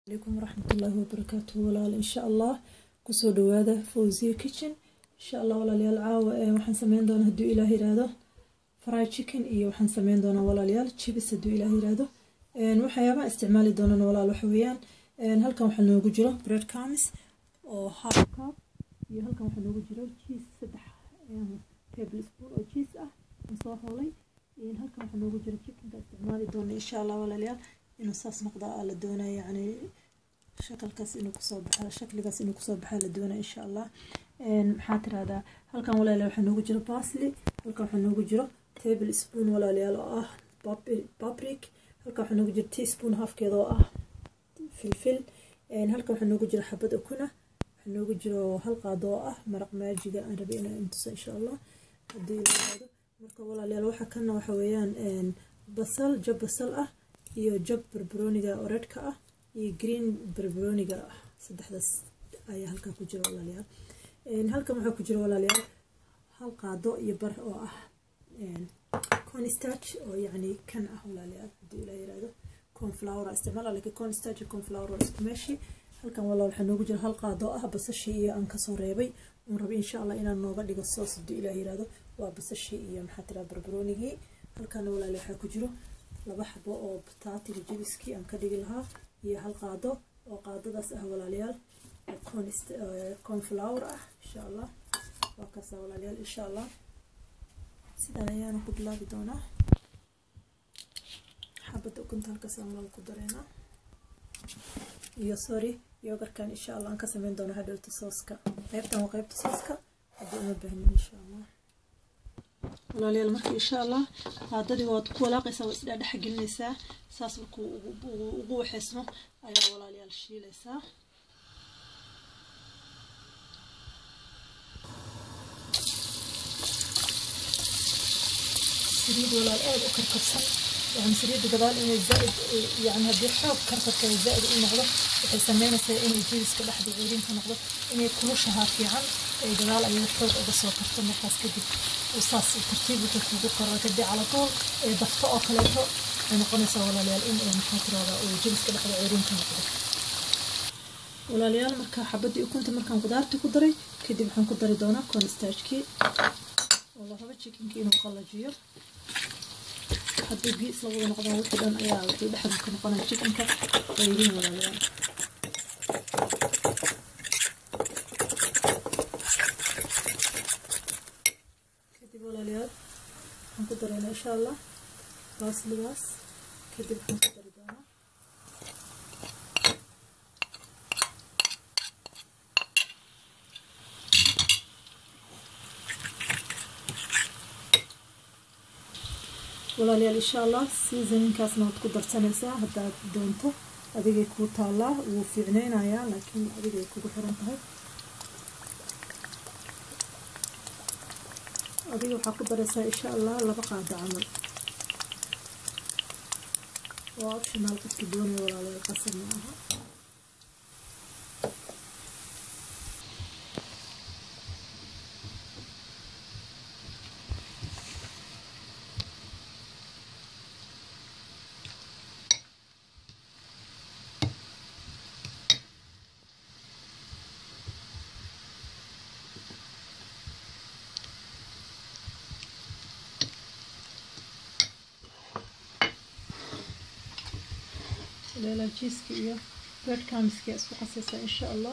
alaykum waraxmatullaahi wabarakaatuhu walaal insha allah kusoo dhawaada fawziya kitchen insha allah walaalayaal caawa waxaan sameyn doonaa hadduu ilaah yiraahdo fry chicken iyo waxaan sameyn doonaa walaalayaal chibis hadduu ilaah yiraahdo waxyaabaha isticmaali doonana walaal waxa weeyaan halkan waxaa noogu jiro bread crumbs oo half cup iyo halkan waxaa noogu jiro cheese saddex table spoon oo cheese ah aan soo hoolay halkan waxaa noogu jiro chickenka isticmaali doona insha allah walaalayaal inuu saas noqda la doonaya yani shakalkaas inuu kusoo baxa shakligaas inuu kusoo baxaa la doonaya insha allah maxaa tirahdaa halkan walaalayaal waxaa noogu jiro basli halkan waxaa noogu jiro table spoon walaalayaal oo ah babrik halkan waxaa noogu jiro teaspoon halfkeeda oo ah filfil halkan waxaa noogu jiro xabad okuna waxaa noogu jiro hal qaado oo ah maraq maajiga aan rabay inaan intuso insha allah haddii ilaado marka walaalayaal waxa kana waxa weeyaan basal jab basal ah iyo jab barbarooniga oo redka ah iyo green barbarooniga ah saddexdaas ayaa halkan ku jira walaalayaal halkan waxaa ku jira walaalayaal hal qaado iyo bar oo ah cornstarch oo yacni kan ah walaalayaal haddii ilaa yiraahdo cornflower isticmaala laakiin cornstarch iyo cornflower waa isku meeshi halkan walaal waxaa noogu jira hal qaado ah basashii iyo aan kasoo reebay uun rabay insha allah inaan nooga dhigo soos haddii ilaa yiraahdo waa basashii iyo maxaa tiraa barbaroonigii halkana walaal waxaa ku jiro laba xabo oo bataatiga jabiskii aan ka dhigi lahaa iyo hal qaado oo qaadadaas ah walaalayaal cornflower ah insha allah waa kaasa walaalayaal insha allah sidan ayaana ku bilaabi doonaa xabadda ukunta halkaasaan walaal ku dareynaa iyo sorry yogarkan insha allah aan ka sameyn doona hadhowta sooska qeybtan waa qeybta sooska haddii uma baahnin insha allah walaalayaal marka insha allah qaadadii waad ku walaaqaysaa waa isdhaadhex gelinaysaa saas markuu ugu waxeysmo ayaa walaalayaal shiilaysaa saliid walaal aada u karkarsan yani saliidda gadaal inay zaaid yani haddii xoog karkarka zaaid u noqdo waxay sameynaysaa inay jebiska dhexda ceeriinka noqdo inay kulushahaa fiican ay gadaal ayada xoog uga soo karto markaas kadib saas tartiib wuxuu kugu karo kadib calatool ee dafto oo kaleeto waxay noqonaysaa walaalayaal in ay maxaa tirahdaa uu jebiska dhexda ceeriinka noqdo walaalayaal marka xabadii ukunta markaan qudaartii ku daray kadib waxaan ku dari doonaa cornstarchkii oo la rabo chickenkii inuu qallajiyo haddii biyo isla wada noqdaan wixii dhan ayaa wuxuu dhexda ka noqonaya chickenka qayriin walaalayaal kadib walaalayaal waxaan ku daraynaa insha allah baasligaas kadib waxaan ku dari doonaa walaalayaal insha allah seasoninkaasna waad ku darsanaysaa haddaad doonto adigay kuu taallaa wuu fiicneynayaa laakiin adigay kugu xiran tahay adiga waxaa ku daraysaa insha allah laba qaado camal waa optional qofka doonaya walaalayaal qasab ma aha leela jiiska iyo bread crumbska isku qasaysaa insha allah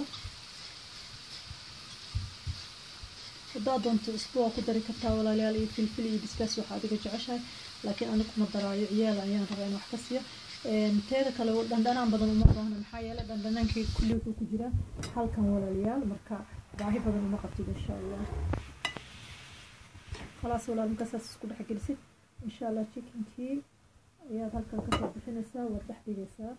haddaad doonto isku waa ku dari kartaa walaalayaal iyo filfil iyo bisbaas waxaa adiga jeceshahay laakiin anigu kuma daraayo ciyaal ayaan rabaa in wax ka siiyo teeda kale dhandhanaan badan uma baahna maxaa yeelay dhandhanaankii kulli wuxuu ku jiraa halkan walaalayaal marka baahi badan uma qabtid insha allah khalaas walaal markaasaas isku dhex gelisid insha allah chickenkii ayaad halkan kasoo bixinaysaa waad dhex dhigaysaa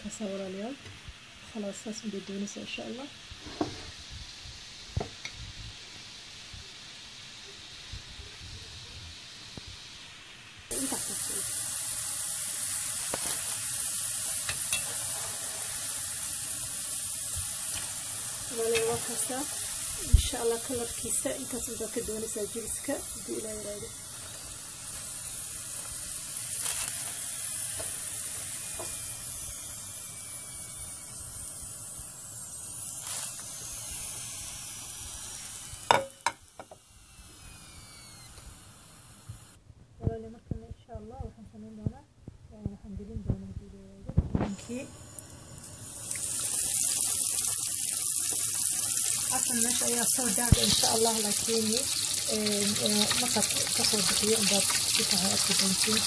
kaasaa walaalayaal khalaas saas unbay doonaysaa insha allah walaalayaal waa kaasaa insha allah kalarkiisa intaas unbaa ka doonaysaa jiriska haddii ilaa yiraahdo walaali markana insha allah waxaan sameyn doonaa waxaan gelin doonaa haddii la yiraahdo ninkii asan meesha ayaa soo daada insha allah laakiin markaad kasoo bixiyo unbaad si tahay arki doontiin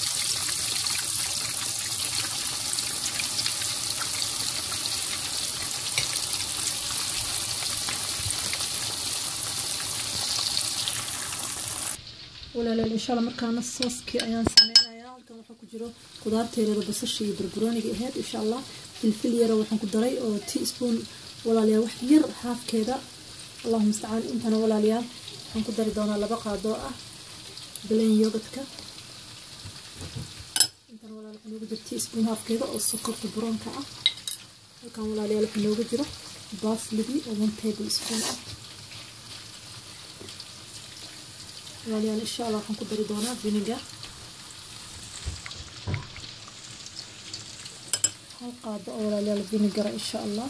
walaalayaal insha allah markaana sooskii ayaan sameynayaa halkan waxaa ku jiro qudaarta yareero basasha iyo barbarooniga aheyd insha allah filfil yaro waxaan ku daray oo teaspoon walaalayaal wax yar haafkeeda allahu mustacaan intana walaalayaal waxaan ku dari doonaa laba qaadoo ah balen yogadka intana walaal waxaa noogu jiro teaspoon haafkeeda oo sokorta buroonka ah halkan walaalayaal waxaa noogu jiro baasligii oo one table spoon ah walaalayaal insha allah waxaan ku dari doonaa vinegar hal qaado oo walaalayaal vinegara insha allah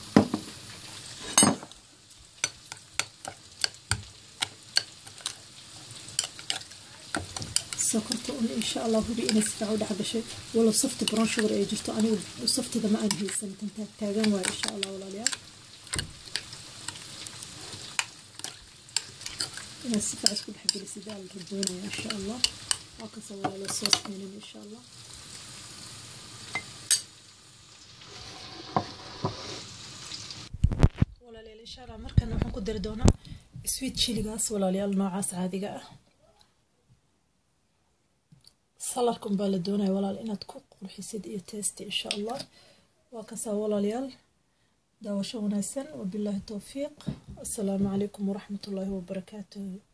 sokorta un insha allah hubi inay si fiican u dhex gashay walow safti brown sugar ay jirto anigu saftida ma aan haysan tan taagan waayo insha allah walaalayaal inaad si fiican isku dhex gelisid aa la raboonaya insha allah waa kasoo walaalo soos keenin insha allah walaalayaal insha allah markana waxaan ku dari doonaa sweet chiligaas walaalayaal noocaas caadiga ah salarkan baa la doonaya walaal inaad ku qurxisid iyo testi insha allah waa kasaa walaalayaal daawasho wanaagsan wabilaahi towfiiq assalaamu calaykum waraxmat ullaahi wabarakaatuhu